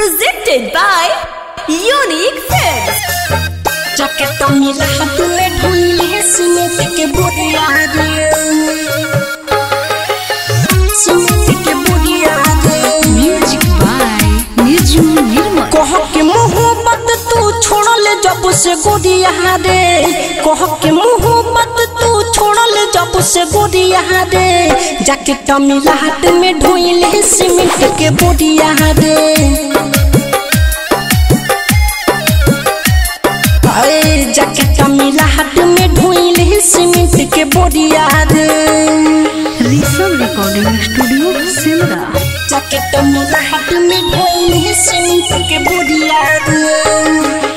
Presented by Unique Films. जकेट मिला हाथ में ढूंढे सीमेंट के बुढ़िया रे सीमेंट के बुढ़िया रे Music by Niju Nirmal. कह के मोहब्बत तू छोड़ल जब से गोदिया रे कह के मोहब्बत तू छोड़ल जब से गोदिया रे जकेट मिला हाथ में ढूंढे सीमेंट के बुढ़िया रे अरे जकेट मिला हाथ में ढूंढे सीमेंट के बोरिया रे Rishabh Recording Studio, Simra. जकेट मिला हाथ में ढूंढे सीमेंट के बोरिया रे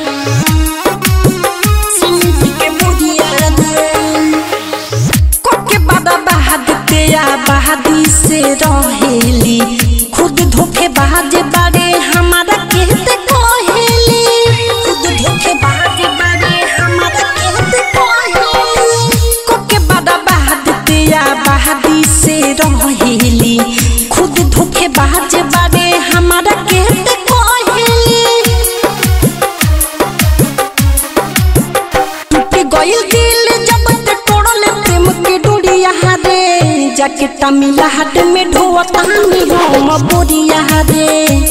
सीमेंट के बोरिया रे कोके बाबा बहादते या बहादी से रहेली खुद धोखे बाजे बारे हमारा कहते कहेली खुद धोखे बाजे बारे हमारा कहते कहेली कोके बाबा बहादते या बहादी से रहेली खुद धोखे बाजे बारे हमारा कहते कहेली टूट गइल दिल जब ते तोड़ले प्रेम के डोरिया रे जाके तमिला हाट में ढोता नी हम बोरिया रे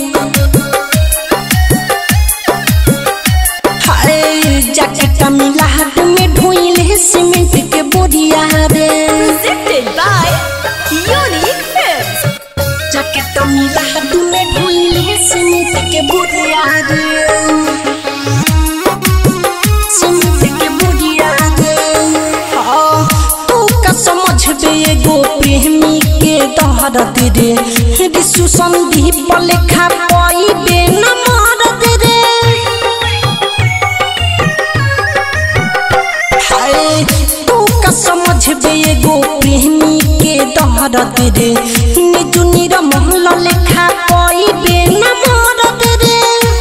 हाय जाके तमिला हाट में ढोइले सीमेंट के बोरिया रे Presented by Unique Films. जाके तमिला हाट में ढोइले सीमेंट के बोरिया रे सीमेंट के बोरिया रे हाँ, तू का समझ बे एगो प्रेमी के दहरत रे विश्व संदीप लेखा पाई बे न मारत रे हाय तू का समझ बे एगो प्रेमी के दहरत रे निजु निर महल लेखा पाई बे न मारत रे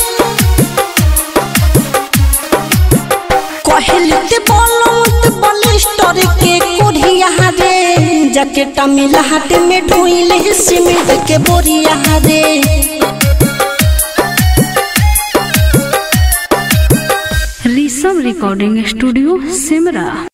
कहलते बोलत बलिस्टर के कोढ़िया रे जकेट मिला हाथ में ढोइले सीमेंट के बोरिया रे Rishabh Recording Studio, Simra.